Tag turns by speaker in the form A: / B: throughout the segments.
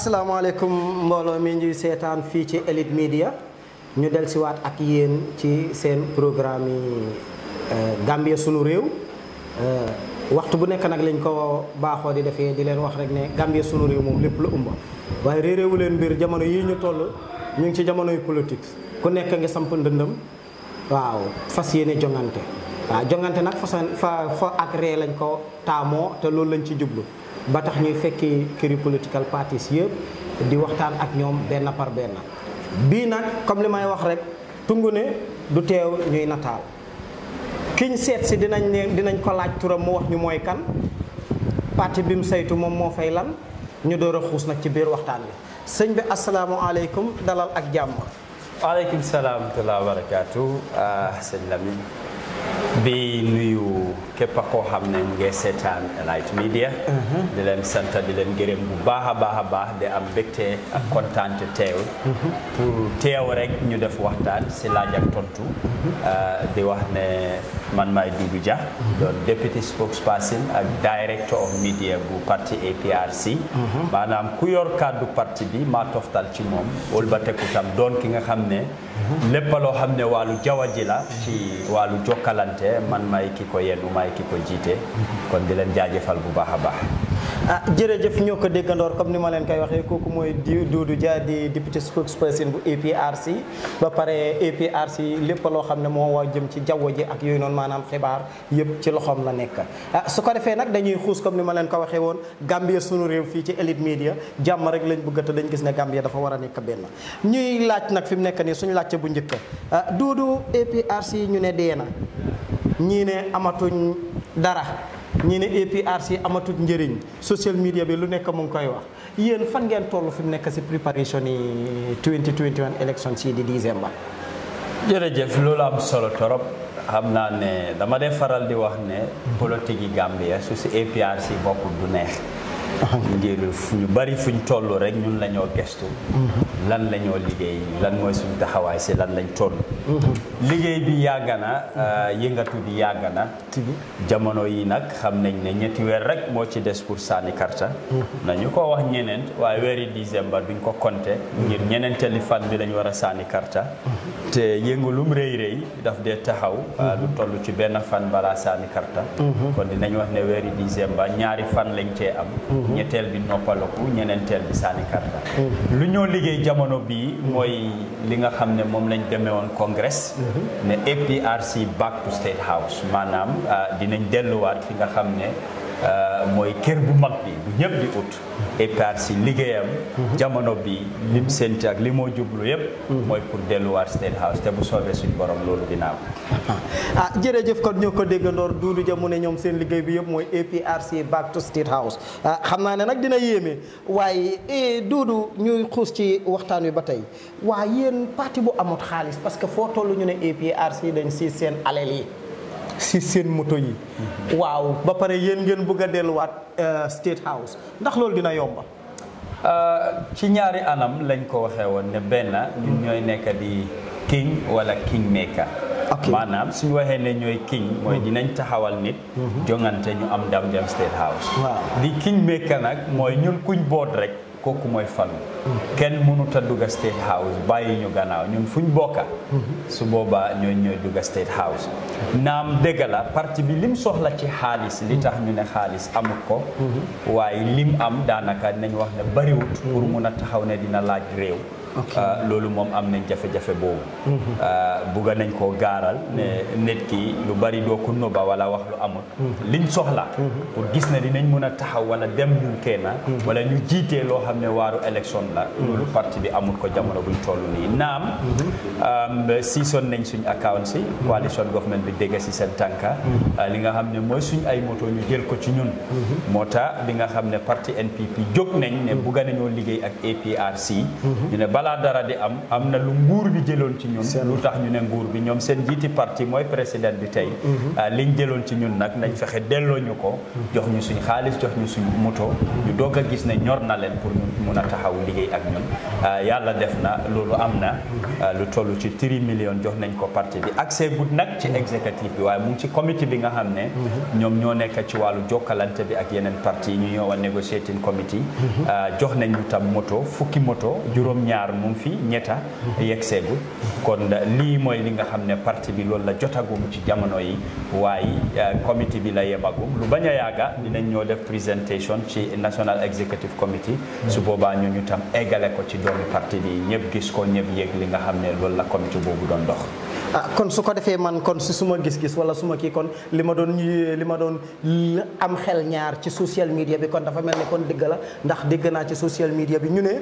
A: asalaamaaleykum mbooloo mi ñuy seetaan fii ci Elite Media ñu del siwaat ak yéen ci seen programme yi Gambia sunu réew waxtu bu nekk nag lañ ko baaxoo di defee di leen wax rek ne Gambia sunu réew moom lépp la umba waaye réeréewu leen mbir jamono yii ñu toll ñu ngi ci jamonoy politique ku nekk ngi samp ndëndëm waaw fas yéene jongante waaw jongante nag façon fa fa ak ree lañ ko taamoo te loolu lañ ci jublu ba tax ñuy fekki këri political parties yëpp di waxtaan ak ñoom benn par benn bii nag comme li may wax rek tungu ne du teew ñuy nataal kiñ seet si dinañ ne dinañ ko laaj turam mu wax ñu mooy kan parti bi mu saytu moom moo fay lan ñu door a xuus nag ci biir waxtaan bi sëñ bi asalaamualeykum dalal ak jàmm
B: waaleykum salaam wa rahmatulah wa barakaatu sëñ Lamine bi nuyu képp koo xam ne mu ngi seetaan Elite Media di leen sant di leen gërëm bu baax a baax a baax di am mbégte ak kontaan te teew pour teew rek ñu def waxtaan si laaj ak tontu di wax ne man maay Dudu Jah doon deputy spokesperson ak director of media bu parti APRC maanaam ku yor kàddu parti bi maa toftal ci moom wëlbateku tam doon ki nga xam ne lépp loo xam ne wàllu jaww ji la ci wàllu jokkalante man may ki ko yenn may ki ko jiite kon di leen jaajëfal bu baax a baax
A: ah jërëjëf ñoo ko déggandoor comme ni ma leen koy waxee kooku mooy di Doudou Dia di député spokesperson bu APRC ba pare APRC lépp loo xam ne moo waa jëm ci jaww ji ak yooyu noonu maanaam xibaar yëpp ci loxoom la nekk ah su ko defee nag dañuy xuus comme ni ma leen ko waxee woon Gambia sunu réew fii ci Elite Media jàmm rek lañ bëgg te dañ gis ne Gambia dafa war a nekk benn ñuy laaj nag fi mu nekk nii suñu laajte bu njëkk ah Doudou APRC ñu ne dee na ñii ne amatuñ dara ñii ne APRC amatut njëriñ social media bi lu nekk mu ngi koy wax yéen fan ngeen toll fi mu nekk si préparation yi 2021 élection si di décembre.
B: jërëjëf loolu am solo torop xam naa ne dama dee faral di wax ne politique yi Gambia su si APRC bokkul du neex ngir fu ñu bari fuñ toll rek ñun la ñoo gestu lan la ñoo liggéey lan mooy suñ taxawaay si lan lañ toll liggéey bi yàgg na yëngatu bi yàgg na jamono yi nag xam nañ ne ñetti weer rek moo ci des pour sànni karta nañu ko wax ñeneent waaye weeri décembre duñ ko compté ngir ñeneenteeli fan bi lañ war a sànni karta te yëngalum rëy rëy daf dee taxaw lu toll ci benn fan balaa sànni karta kon dinañ wax ne weeri décembre ñaari fan lañ cee am ñetteel bi noppalaku ñeneenteel bi sànni karta lu ñoo liggéey jamono bii mooy li nga xam ne moom lañ demee woon congrès ne APRC back to state house maanaam dinañ delluwaat fi nga xam ne mooy kër bu mag bi bu ñëpp di ut APRC liggéeyam jamono bi lim sénti ak li moo jublu yëpp mooy pour delluwaat state house te bu soobee suñ borom loolu dinaa ko
A: ah jërëjëf kon ñoo ko déggandoor Doudou Dia mu ne ñoom seen liggéey bi yëpp mooy APRC back to state house ah xam naa ne nag dina yéeme waaye Doudou ñuy xuus ci waxtaan wi ba tey waa yéen parti bu amut xaalis parce que foo toll ñu ne APRC dañ si seen alal yi si seen moto yi waaw ba pare yéen ngeen bëgg a delluwaat state house ndax loolu dina yomba
B: ci ñaari anam lañ ko waxee woon ne benn ñun ñooy nekk di king wala king maker maanaam suñu waxee ne ñooy king mooy dinañ taxawal nit jongante ñu am ndam dem state house di king maker nag mooy ñun kuñ boot rek kooku mooy falu kenn mënut a dugga state house bàyyi ñu gannaaw ñun fuñ bokka su boobaa ñooy ñooy dugga state house naam dëgg la parti bi lim soxla ci xaalis li tax ñu ne xaalis amut ko waaye lim am daanaka nañ wax ne bariwut pour mun a taxaw ne dina laaj réew loolu moom am nañ jafe-jafe boobu bugga nañ koo gaaral ne nit ki lu bari doo ko nëbba wala wax lu amut liñ soxla pour gis ne dinañ mun a taxaw wala dem ñun kenn wala ñu jiitee loo xam ne waaru élection la loolu parti bi amut ko jamono buñ toll nii naam siisoon nañ suñ account si coalition government bi dégg si seen tànka li nga xam ne mooy suñ ay moto ñu jël ko ci ñun moo tax bi nga xam ne parti NPP jóg nañ ne bugga nañoo liggéey ak APRC ñu ne bala balaa dara di am am na lu nguur bi jëloon ci ñun lu tax ñu ne nguur bi ñoom seen jiiti parti mooy président bi tey liñ jëloon ci ñun nag nañ fexe delloo ñu ko jox ñu suñ xaalis jox ñu suñ moto ñu doog a gis ne ñor na leen pour ñu mun a taxaw liggéey ak ñun yàlla def na loolu am na lu toll ci 3 millions jox nañ ko parti bi accès gut nag ci exécutif bi waaye mu ngi ci comité bi nga xam ne ñoom ñoo nekk ci wàllu jokkalante bi ak yeneen parti yi ñu ñëw a negotiating committee jox nañ ñu tam moto fukki moto juróom-ñaar mu ngi fi ñetta yegg seegul kon lii mooy li nga xam ne parti bi loolu la jotagum ci jamono yi waaye comité bi la yemagum lu bañ a yàgga dinañ ñoo def présentation ci national executive committee su boobaa ñu ñu tam eggale ko ci doomi parti bi ñëpp gis ko ñëpp yéeg li nga xam ne loolu la comité boobu doon dox
A: ah kon su ko defee man kon si suma gis-gis wala suma kii kon li ma doon li ma doon am xel ñaar ci social media bi kon dafa mel ni kon dëgg la ndax dégg naa ci social media bi ñu ne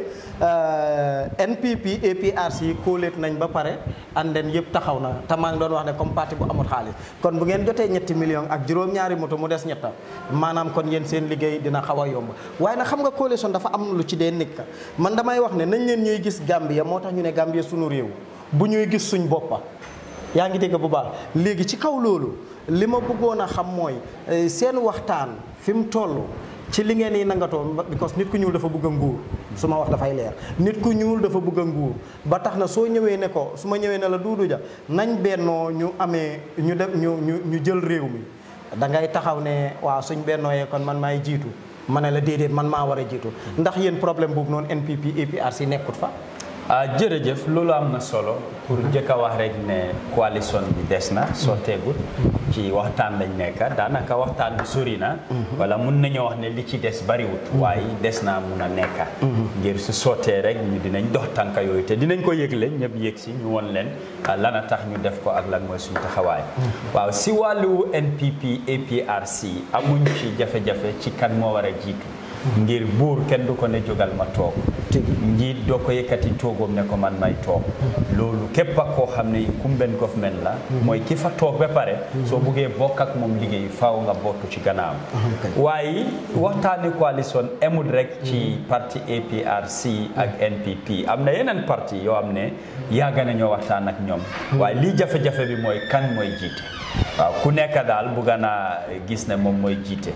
A: NPP APRC kóoleet nañ ba pare anden yëpp taxaw na te maa ngi doon wax ne comme parti bu amul xaalis kon bu ngeen jotee ñetti millions ak juróom-ñaari moto mu des ñetta maanaam kon yéen seen liggéey dina xaw a yomb waaye nag xam nga coalition dafa am lu ci dee nekk man damay wax ne nañ leen ñuy gis Gambia moo tax ñu ne Gambia sunu réew bu ñuy gis suñ boppa yaa ngi dégg bu baax léegi ci kaw loolu li ma bëggoon a xam mooy seen waxtaan fi mu toll ci li ngeen yi nangatoo because nit ku ñuul dafa bëgg a nguur su ma wax dafay leer nit ku ñuul dafa bëgg a nguur ba tax na soo ñëwee ne ko su ma ñëwee ne la Duudu Ja nañ bennoo ñu amee ñu def ñu ñu ñu jël réew mi da ngay taxaw ne waaw suñ bennooyee kon man maay jiitu ma ne la déedéet man maa war a jiitu ndax yéen problème boobu noonu NPP APRC nekkut fa
B: ah jërëjëf loolu am na solo pour njëkk a wax rek ne coalition bi des na sotteegul ci waxtaan lañ nekk daanaka waxtaan bi sori na wala mun nañoo wax ne li ci des bariwut waaye des naa mun a nekk ngir su sottee rek ñu dinañ dox tànka yooyu te dinañ ko yëgle ñëpp yëg si ñu won leen lan a tax ñu def ko ak lan mooy suñu taxawaay waaw si wàllu NPP APRC amuñ ci jafe-jafe ci kan moo war a jiitu ngir buur kenn du ko ne jógal ma toog njiit doo ko yëkkati toogoom ne ko man may toog loolu képp ak koo xam ne incumbent government la mooy ki fa toog ba pare soo buggee bokk ak moom liggéey faaw nga bootu ci gannaaw waaye waxtaani coalition emul rek ci parti APRC ak NPP am na yeneen parti yoo xam ne yàgg nañoo waxtaan ak ñoom waaye lii jafe-jafe bi mooy kan mooy jiite waaw ku nekk daal bugga naa gis ne moom mooy jiite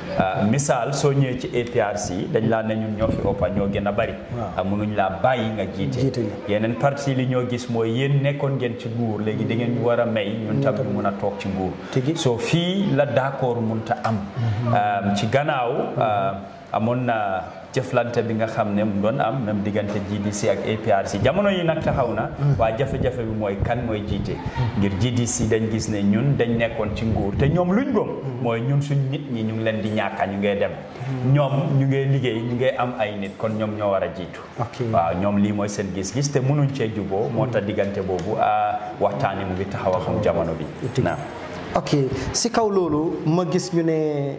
B: misaal soo ñëwee ci APRC dañ laa ne ñun ñoo fi ëppa ñoo gën a bari mënuñ laa bàyyi nga jiite yeneen parti li ñoo gis mooy yéen nekkoon ngeen ci nguur léegi da ngeen ñu war a may ñun tam ñu mun a toog ci nguur soo fii la d'accord mun ta am ci gannaaw amoon na jëflante bi nga xam ne mu doon am même diggante GDC ak APRC jamono yi nag taxaw na waaye jafe-jafe bi mooy kan mooy jiite ngir GDC dañ gis ne ñun dañ nekkoon ci nguur te ñoom luñ gëm mooy ñun suñ nit ñi ñu ngi leen di ñàkka ñu ngee dem ñoom ñu ngee liggéey ñu ngee am ay nit kon ñoom ñoo war a jiitu waaw ñoom lii mooy seen gis-gis te mënuñ cee juboo moo tax diggante boobu waxtaani mu ngi taxaw ak jamono bi naam
A: ok si kaw loolu ma gis ñu ne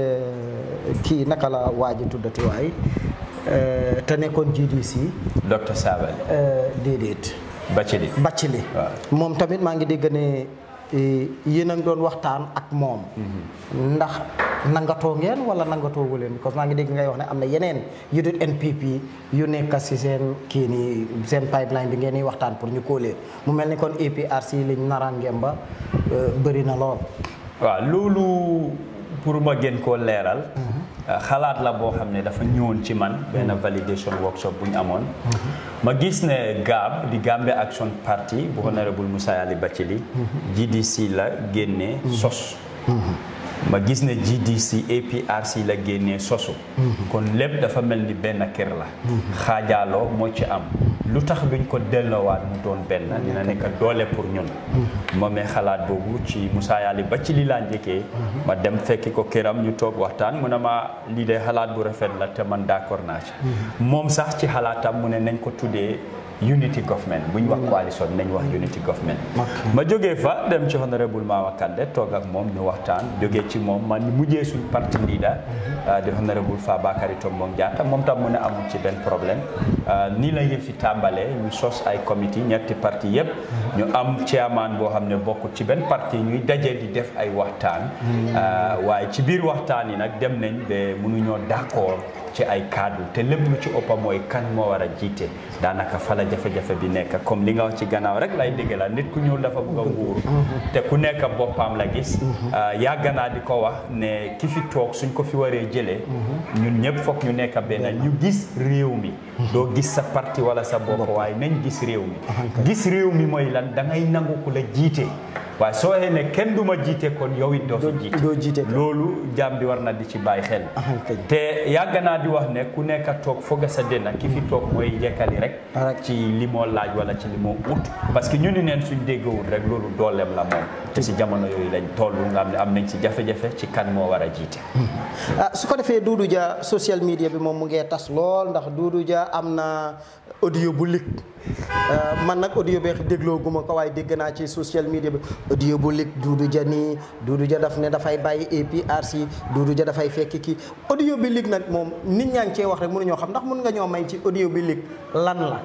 A: kii naka la waaji tuddati waay te nekkoon GDC
B: docteur Sabally
A: déedéet
B: Bathily
A: Bathily moom tamit maa ngi dégg ne yéen a ngi doon waxtaan ak moom ndax nangatoo ngeen wala nangatoo leen parce que maa ngi dégg ngay wax ne am na yeneen yu dul NPP yu nekk si seen kii nii seen pipeline bi ngeen di waxtaan pour ñu kóolee mu mel ni kon APRC liñ narangeem ba bëri na lool.
B: waaw loolu pour ma gën koo leeral. xalaat la boo xam ne dafa ñëwoon ci man benn validation workshop bu ñu amoon. ma gis ne GAB di Gambia Action Party bu honorable Moussa Yali Bathily GDC la génnee sos. ma gis ne GDC APRC la génnee sosu kon lépp dafa mel ni benn kër la xaajaaloo moo ci am lu tax duñ ko delloowaat mu doon benn dina nekk doole pour ñun ma mee xalaat boobu ci Moussa Yali ba ci li laa njëkkee ma dem fekki ko këram ñu toog waxtaan mu ne ma lii de xalaat bu rafet la te man d'accord naa ci moom sax ci xalaatam mu ne nañ ko tuddee unity government bu ñu wax coalition nañ wax unity government ma jógee fa dem ci honorable Mama Kandeh toog ak moom ñu waxtaan jógee ci moom man mujjee suñ parti leader di honorable Fabakary Tombong Jatta moom tam mu ne amul ci benn problème nii la yëf fi tàmbalee ñu sos ay comité ñetti parti yëpp ñu am chairman boo xam ne bokkut ci benn parti ñuy daje di def ay waxtaan waaye ci biir waxtaan yi nag dem nañ ba mënuñoo d'accord ci ay kaddu te lépp lu ci ëppa mooy kan moo war a jiite daanaka fa la jafe-jafe bi nekk comme li nga wax ci gannaaw rek lay dégg la nit ku ñuul dafa bëgg a nguuru te ku nekk boppam la gis yàgg naa di ko wax ne ki fi toog suñ ko fi waree jëlee ñun ñëpp foog ñu nekk benn ñu gis réew mi doo gis sa parti wala sa bopp waaye nañ gis réew mi gis réew mi mooy lan da ngay nangu ku la jiite waaye soo xee ne kenn du ma jiite kon yow it doo fi
A: doo jiite
B: jiite loolu jaam bi war na di ci bàyyi xel te yàgg naa di wax ne ku nekk a toog foog sa dënna ki fi toog mooy jekkali rek ci li moo laaj wala ci li moo ut parce que ñu ni neen suñ déggawul rek loolu dooleem la moom te si jamono yooyu lañ toll nga xam ne am nañ ci jafe-jafe ci kan moo war a jiite
A: ah su ko defee Doudou Dia social media bi moom mu ngee tas lool ndax Doudou Dia am na audio bu lig man nag audio bi dégloo guma ko waaye dégg naa ci social media bi audio bu lig Doudou Dia nii Doudou Dia daf ne dafay bàyyi APRC Doudou Dia dafay fekk kii audio bi lig nag moom nit ñaa ngi cee wax rek mënuñoo xam ndax mën nga ñoo may ci audio bi lig lan la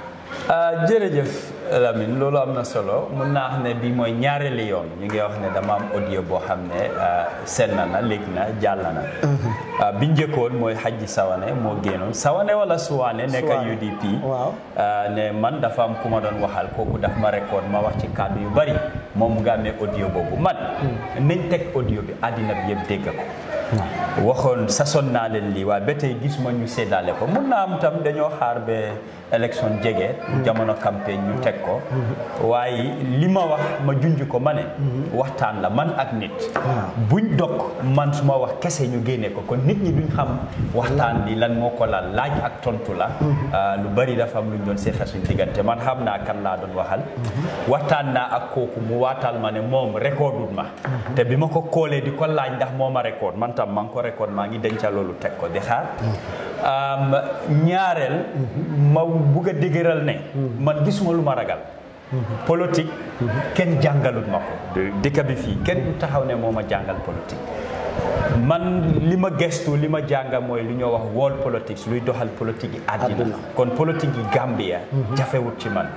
B: jërëjëf Lamine loolu am na solo mun naa xam ne bi mooy ñaareeli yoon ñu ngi wax ne dama am audio boo xam ne senn na léegi na jàll na bi njëkkoon mooy Hajji Sawane moo génnoon Sawane wala Suwane nekk UDP
A: waaw
B: ne man dafa am ku ma doon waxal kooku daf ma record ma wax ci kàddu yu bari moom mu nga amee audio boobu man nañ teg audio bi àddina bi yëpp dégg ko waxoon sason naa leen lii waaye ba tey gisuma ñu séddale ko mun naa am tam dañoo xaar ba élection jege jamono campagne ñu teg ko waaye li ma wax ma junj ko ma ne waxtaan la man ak nit buñ dog man su ma wax kese ñu génne ko kon nit ñi duñ xam waxtaan bi lan moo ko laal laaj ak tontu la lu bari dafa am luñ doon seexa suñ diggante man xam naa kan laa doon waxal waxtaan naa ak kooku mu waatal ma ne moom recordul ma te bi ma ko koolee di ko laaj ndax moo ma record man tam maa ngi ko record maa ngi denca loolu teg ko di xaar ñaareel ma bugg a dëgëral ne man gisuma lu ma ragal politique kenn jàngalut ma ko dëkk bi fii kenn du taxaw ne moo ma jàngal politique man li ma gestu li ma jànga mooy lu ñoo wax world politics luy doxal politique yi àddina kon politique yi Gambia jafewut ci man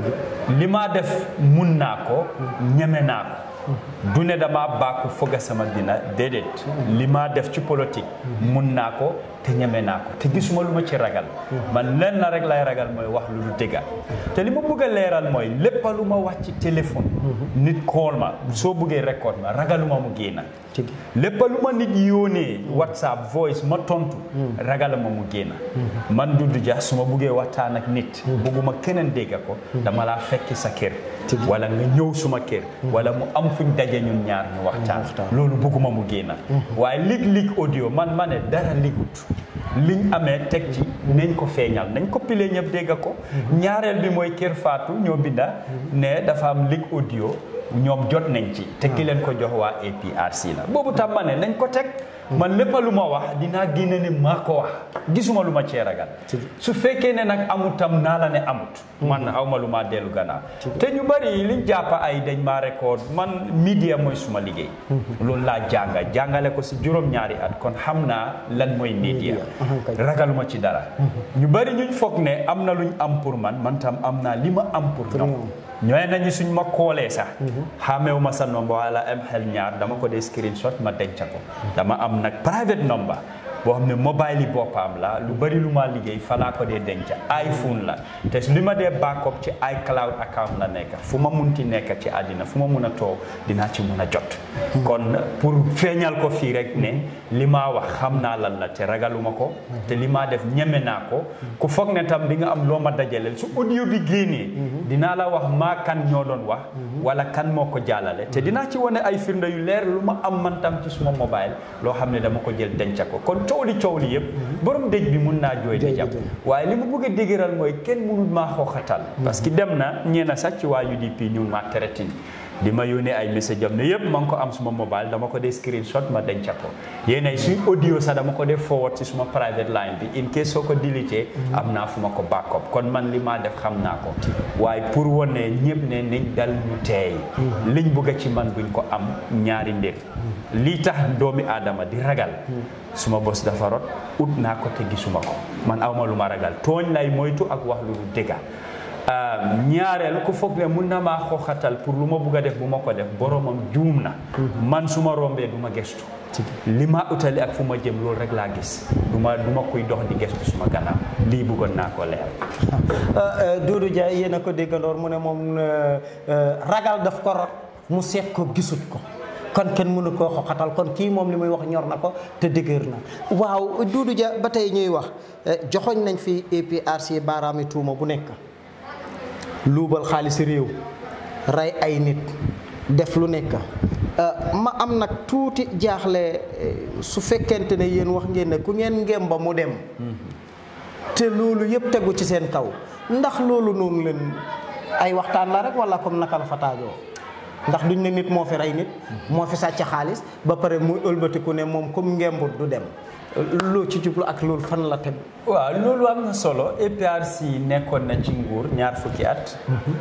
B: li ma def mun naa ko ñeme naa ko du ne dama bàkku foga sama dina déedéet li ma def ci politique mun naa ko te ñeme naa ko te gisuma lu ma ci ragal man leen na rek lay ragal mooy wax lu lu dëgga te li ma bëgg a leeral mooy lépp lu ma wax ci téléphone nit call ma soo bëggee record ma ragaluma mu génna lépp lu ma nit yónnee whatsapp voice ma tontu ragaluma mu génna man Doudou Dia su ma bëggee waxtaan ak nit bëgguma keneen dégga ko dama laa fekki sa kër wala nga ñëw suma kër wala mu am fuñ daje ñun ñaar ñu waxtaan loolu bëgguma mu génna waaye lig lig audio man ma ne dara ligut liñ amee teg ci nañ ko feeñal nañ ko pile ñëpp dégg ko ñaareel bi mooy Kër Fatou ñoo binda ne dafa am lig audio ñoom jot nañ ci te ki leen ko jox waa APRC la boobu tam ma ne nañ ko teg man lépp lu ma wax dinaa génne ne maa ko wax gisuma lu ma cee ragal su fekkee ne nag amut tam naa la ne amut man awma lu ma dellu gannaaw te ñu bari liñ jàppa ay dañ maa record man media mooy suma liggéey loolu laa jànga jàngale ko si juróom-ñaari at kon xam naa lan mooy media ragaluma ci dara ñu bari ñuñ foog ne am na luñ am pour man man tam am naa li ma am pour ñoom ñooy nañu suñ ma koolee sax xameewu ma sa nomba wala am xel ñaar dama ko dee screenshot ma denca ko dama am nag private number boo xam ne mobile yi boppam la lu bari lu ma liggéey fa laa ko dee denca iPhone la te li ma dee backup ci iCloud account la nekk fu ma munti nekk ci àddina fu ma mun a toog dinaa ci mun a jot kon pour feeñal ko fii rek ne li maa wax xam naa lan la te ragaluma ko te li maa def ñeme naa ko ku foog ne tam di nga am loo ma dajaleel su audio bi génnee dinaa la wax maa kan ñoo doon wax wala kan moo ko jàllale te dinaa ci wane ay firnde yu leer lu ma am man tam ci suma mobile loo xam ne dama ko jël denca ko kon coow li coow li yëpp borom dëj bi mun naa jooy di jàpp waaye li mu bëgg a dëgëral mooy kenn mënul maa xooxatal parce que dem na ñeena sax ci waa UDP ñu ngi maa teretin di ma yónnee ay message am ne yëpp ma ngi ko am suma mobile dama ko dee screenshot ma denca ko yéen ay suy audio sax dama ko dee forward ci suma private line bi in case soo ko dilitee am naa fu ma ko backup kon man li maa def xam naa ko waaye pour wane ñëpp ne nañ dal ñu teey liñ bëgg ci man buñ ko am ñaari mbir lii tax doomi aadama di ragal suma bos dafa rot ut naa ko te gisuma ko man awma lu ma ragal tooñ lay moytu ak wax lu du dëgga ñaareel ku foog ne mun na maa xooxatal pour lu ma bugg a def bu ma ko def boromam juum na man su ma rombee du ma gestu li ma utali ak fu ma jëm loolu rek laa gis du ma du ma kuy dox di gestu suma gannaaw lii bëggoon naa ko leer
A: Doudou Dia yéen a ko déggandoor mu ne moom ragal daf ko rot mu seet ko gisut ko kon kenn mënu koo xoxatal kon kii moom li muy wax ñor na ko te dëgër na waaw Doudou Dia ba tey ñuy wax joxoñ nañ fi APRC baaraami tuuma bu nekk luubal xaalis réew rey ay nit def lu nekk ma am nag tuuti jaaxle su fekkente ne yéen wax ngeen ne ku ngeen ngem ba mu dem te loolu yëpp tegu ci seen kaw ndax loolu noonu leen ay waxtaan la rek wala comme naka la fa taajoo ndax duñ ne nit moo fi rey nit moo fi sàcc xaalis ba pare muy ëlbatiku ne moom comme ngembut du dem loo ci jublu ak loolu fan la tegu
B: waaw loolu am na solo APRC nekkoon na ci nguur ñaar fukki at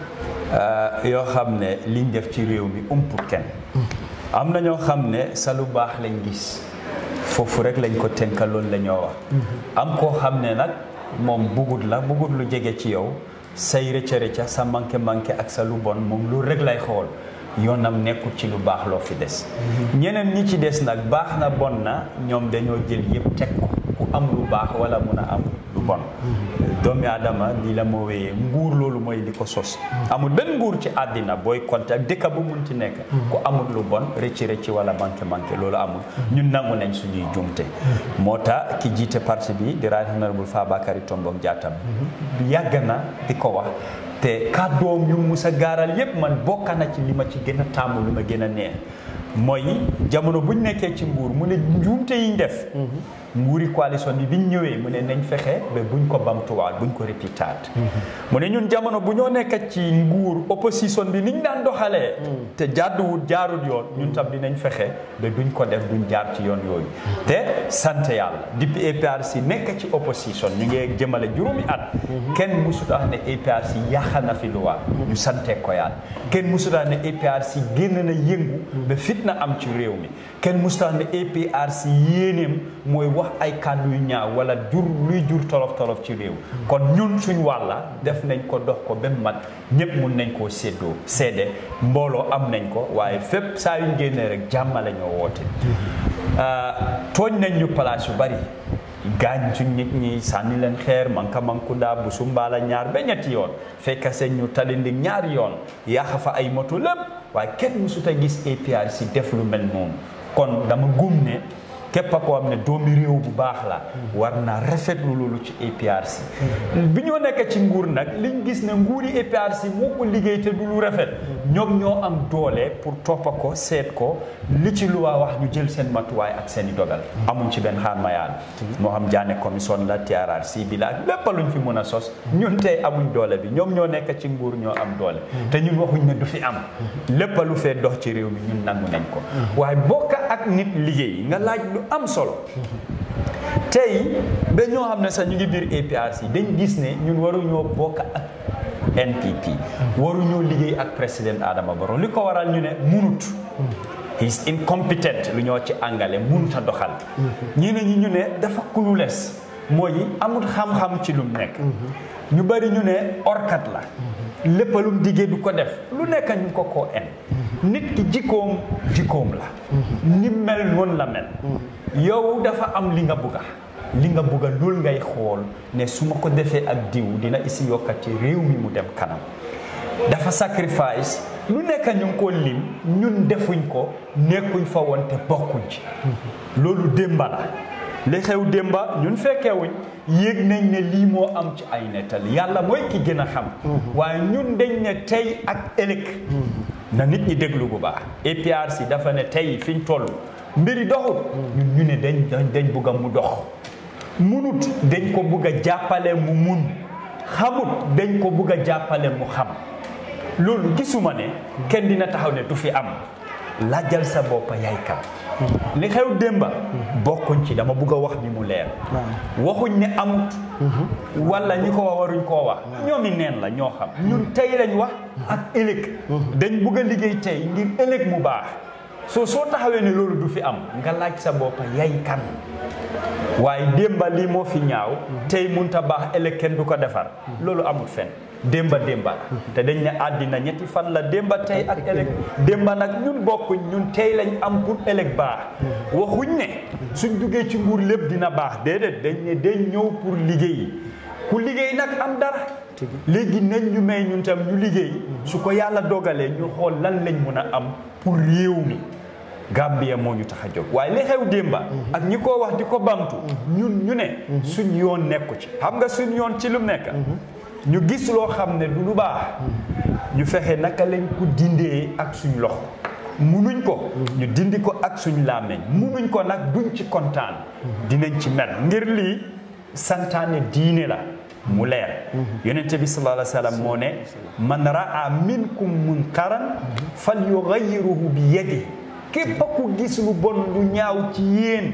B: yoo xam ne liñ def ci réew mi umput kenn am na ñoo xam ne sa lu baax lañ gis foofu rek lañ ko tënka loolu la ñoo wax am koo xam ne nag moom bugut la bugut lu jege ci yow say rëcca rëcca sa manqué manqué ak sa lu bon moom loolu rek lay xool yoonam nekkul ci lu baax loo fi des ñeneen ñi ci des nag baax na bon na ñoom dañoo jël yëpp teg ko ku am lu baax wala mun a am lu bon doomi aadama nii la moo wéyee nguur loolu mooy li ko sos amul benn nguur ci àddina booy compter ak dëkk bu mun ci nekk ku amul lu bon rëcci rëcci wala manqué manqué loolu amul ñun nangu nañ suñuy jumte moo tax ki jiite parti bi di Right Honorable Fabakary Tombong Jatta yàgg na di ko wax te kàddoom yu musa gaaral yépp man bokk na ci li ma ci gën a tàmm lu ma gën a neex mooy jamono buñ nekkee ci nguur mu ne njuumte yiñ def nguuri coalition bi biñ ñëwee mu ne nañ fexe ba buñ ko bamtuwaat buñ ko répétaat mu ne ñun jamono bu ñoo nekk ci nguur opposition bi niñ daan doxalee te jàdduwut jaarut yoon ñun tam dinañ fexe ba duñ ko def duñ jaar ci yoon yooyu te sant yàlla depuis APRC nekk ci opposition ñu ngi jëmale juróomi at kenn musut wax ne APRC yàq na fi luwaa ñu sante ko yàlla kenn musut wax ne APRC génn na yëngu ba fitna am ci réew mi kenn musut wax ne APRC yéeneem mooy wax ay kàddu yu ñaaw wala jur luy jur tolof tolof ci réew kon ñun suñ wàlla def nañ ko dox ko ba mat ñëpp mun nañ koo séddoo seede mbooloo am nañ ko waaye fépp saa yuñ génnee rek jàmm la ñoo woote tooñ nañ ñu place yu bari gaañ suñ nit ñi sànni leen xeer manka mankuda bu sumbaala ñaar ba ñetti yoon fekk seen ñu talindi ñaari yoon yàq fa ay moto lépp waaye kenn mësut a gis APRC def lu mel noonu kon dama gum ne képp koo xam ne doomi réew bu baax la war naa rafetlu loolu ci APRC bi ñoo nekk ci nguur nag liñ gis ne nguuri APRC moo ko liggéey te du lu rafet ñoom ñoo am doole pour toppa ko seet ko li ci lu waa wax ñu jël seen matuwaay ak seen i dogal amuñ ci benn xaar mayaan moo xam jaane commission la TRRC bi la ak lépp luñ fi mën a sos ñun tey amuñ doole bi ñoom ñoo nekk ci nguur ñoo am doole te ñun waxuñ ne du fi am lépp lu fee dox ci réew mi ñun nangu nañ ko waaye bokk ak nit liggéey nga laaj lu am solo tey ba ñoo xam ne sax ñu ngi biir APRC dañ gis ne ñun waruñoo bokk ak NPP waruñoo liggéey ak président Adama Barrow li ko waral ñu ne munut he's incompetent lu ñoo ci àngale munut a doxal ñeneen ñi ñu ne dafa clueless mooy amul xam-xam ci lum nekk ñu bari ñu ne orkat la lépp lum diggee du ko def lu nekk ñu ko koo en nit ki jikkoom jikkoom la ni mel noonu la mel yow dafa am li nga bugga li nga bugga loolu ngay xool ne su ma ko defee ak diw dina isi yokkati réew mi mu dem kanam dafa sacrifice lu nekk ñu ngi ko lim ñun defuñ ko nekkuñ fa woon te bokkuñ ci loolu démba la li xew démba ñun fekkewuñ yéeg nañ ne lii moo am ci ay nettali yàlla mooy ki gën a xam waaye ñun dañ ne tey ak ëllëg na nit ñi déglu bu baax APRC dafa ne tey fiñ toll mbiri doxul ñun ñu ne dañ dañ bugg a mu dox munut dañ ko bugg a jàppale mu mun xamut dañ ko bugg a jàppale mu xam loolu gisuma ne kenn dina taxaw ne du fi am laajal sa boppa yaay kan li xew démba bokkuñ ci dama bugg a wax ni mu leer waxuñ ne amut wala ñi ko wax waruñ koo wax ñoomi neen la ñoo xam ñun tey lañ wax ak ëllëg dañ bugg a liggéey tey ngir ëllëg mu baax soo soo taxawee ne loolu du fi am nga laaj sa boppa yaay kan waaye démba lii moo fi ñaaw tey munta baax ëllëg kenn du ko defar loolu amul fen démba démba la te dañ ne àddina ñetti fan la démba tey ak ëllëg démba nag ñun bokkuñ ñun tey lañ am pour ëllëg baax waxuñ ne suñ duggee ci nguur lépp dina baax déedéet dañ ne dañ ñëw pour liggéey ku liggéey nag am dara léegi nañ ñu may ñun tam ñu liggéey su ko yàlla dogalee ñu xool lan lañ mun a am pour réew mi Gambia moo ñu tax a jóg waaye li xew démba ak ñi ko wax di ko bamtu ñun ñu ne suñ yoon nekku ci xam nga suñ yoon ci lu nekk ñu gis loo xam ne du lu baax ñu fexe naka lañ ko dindee ak suñ loxo munuñ ko ñu dindi ko ak suñ làmmeñ munuñ ko nag duñ ci kontaan dinañ ci mer ngir lii santaane diine la mu leer yonente bi sallallahu alayhi wa sallam moo ne man raa minkum munkaran fal yughayyiruhu bi yadihi képp ku gis lu bon lu ñaaw ci yéen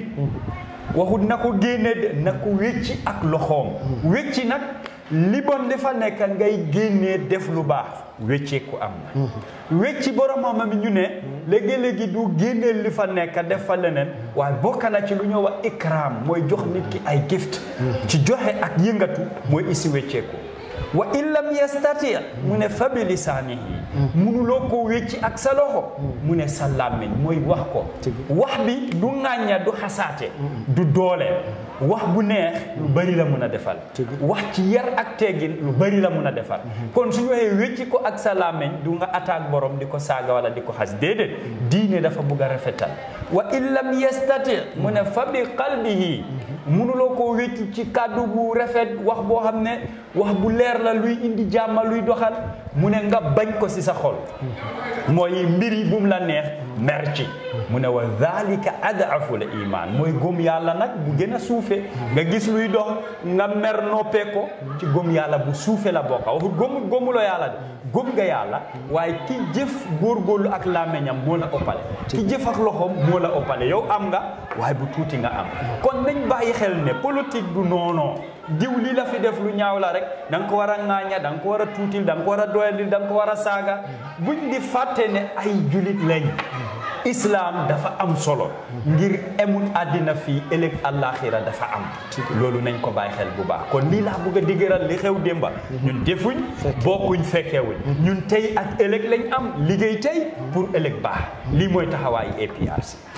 B: waxut na ko génne de na ko wécci ak loxoom wécci nag li bon dafa nekk ngay génnee def lu baax wécceeku am na wécci borom xam-xam ñu ne léegi-léegi du génnee li fa nekk def fa leneen waaye bokk na ci lu ñoo wax ikram mooy jox nit ki ay gift ci joxe ak yëngatu mooy isi wécceeku wa in lam yastati mu ne fa bi lisaanihi munuloo ko wécci ak sa loxo mu ne sa làmmiñ mooy wax ko wax bi du ŋàñña du xasaate du doole wax bu neex lu bari la mun a defal wax ci yar ak teggin lu bari la mun a defal kon suñu waxee wécci ko ak sa làmmiñ du nga attaque borom di ko saaga wala di ko xas déedéet diine dafa bugg a rafetal wa in lam yastati mu ne fa bi qalbihi munuloo koo wécci ci kàddu bu rafet wax boo xam ne wax bu leer la luy indi jàmma luy doxal mu ne nga bañ ko ci sa xol mooy mbiri bu mu la neex mer ci mu ne wa dhalika adafu la iman mooy gëm yàlla nag bu gën a suufe nga gis luy dox nga mer noppee ko ci gëm yàlla bu suufe la bokka waxut gëmu gëmuloo yàlla de gëm nga yàlla waaye ki jëf góorgóorlu ak làmmiñam moo la ëppale ki jëf ak loxoom moo la ëppale yow am nga waaye bu tuuti nga am kon nañ bàyyi xel ne politique du noonoo diw lii la fi def lu ñaaw la rek da nga ko war a ŋaaña da nga ko war a tuutil da nga ko war a doyalil da nga ko war a saaga buñ di fàtte ne ay julit lañ islam dafa am solo ngir emul àddina fii ëllëg àllaaxira dafa am loolu nañ ko bàyyi xel bu baax kon lii laa bëgg a digëral li xew démba ñun defuñ bokkuñ fekkewuñ ñun tey ak ëllëg lañ am liggéey tey pour ëllëg baax lii mooy taxawaayu APRC